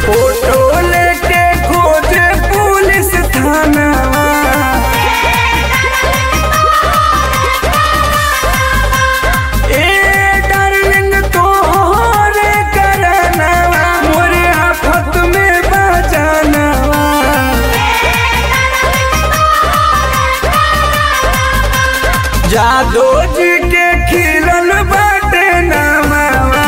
Photo लेके खोजे police थाना ए डार्लिंग तोहरे करनवा मोरे आफत में बजानवा जादो जी के खिलल बाटे नमवा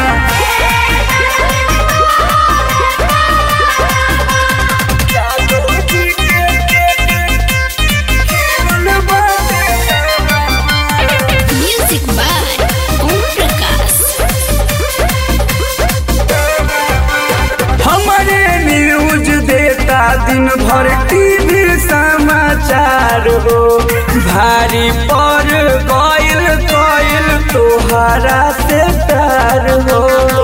जादो जी के खिलल बाटे नमवा Music by Om Prakash. हमारे न्यूज देता दिन भर टीवी समाचार हो भारी पर गइल गइल तोहरा से प्यार हो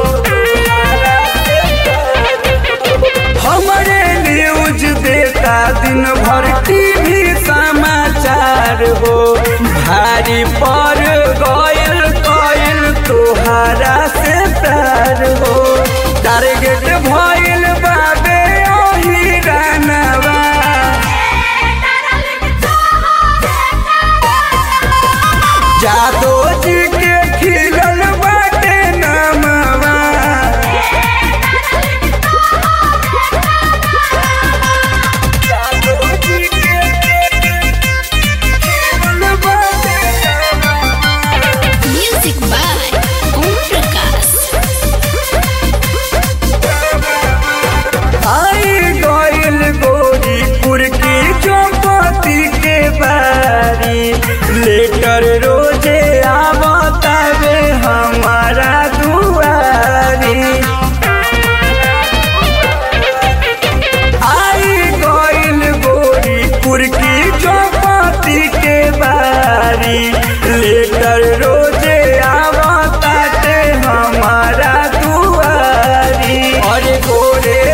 हमारे न्यूज देता दिन भर टीवी समाचार हो भारी पर गइल गइल तोहरा से प्यार हो टारगेट भइल बाबे ओही रानवा जादो जी के खिलल बाटे नमवा जादो जी के खिलल बाटे नमवा Music by Om Prakash. आई गइल गोरीपुर की चौपती के बारी लेटर रोजे आवतावे हमारा दुआरी आई गइल गोरीपुर की चौपती के बारी लेटर रोजे आवताते हमारा दुआरी और गोरे